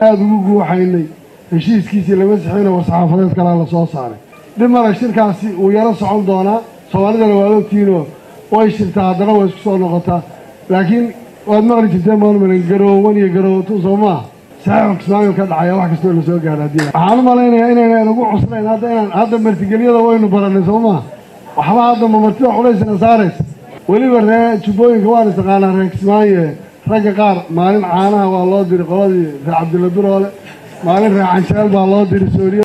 aada ugu guuxaynay heshiiskiisii lama sixina war-saxaafadeed kalaa la soo saaray dib male shirkaasi wuu yaro socon doonaa soomaalidana waad ogtiinoo way shirtaa haddana way isku soo noqotaa laakiin waad maqli jirteen maalmalan garoowan iyo garoowatu soo maaha saxiixu kismaayo ka dhacaya wax kastoo la soo gaadha haddii waxaan u malaynayaa inayna inagu cuslayn hadda inaan hadda martigelyada waynu barannay soo maaha waxba hadda ma martida culaysna saaraysa weliba ree jubbooyinka waan istaqaanaa reer kismaayo ragga qaar maalin caanaha waa loo diri qoladii reer cabdilla biroole maalin reer canjeel baa loo diri sooriya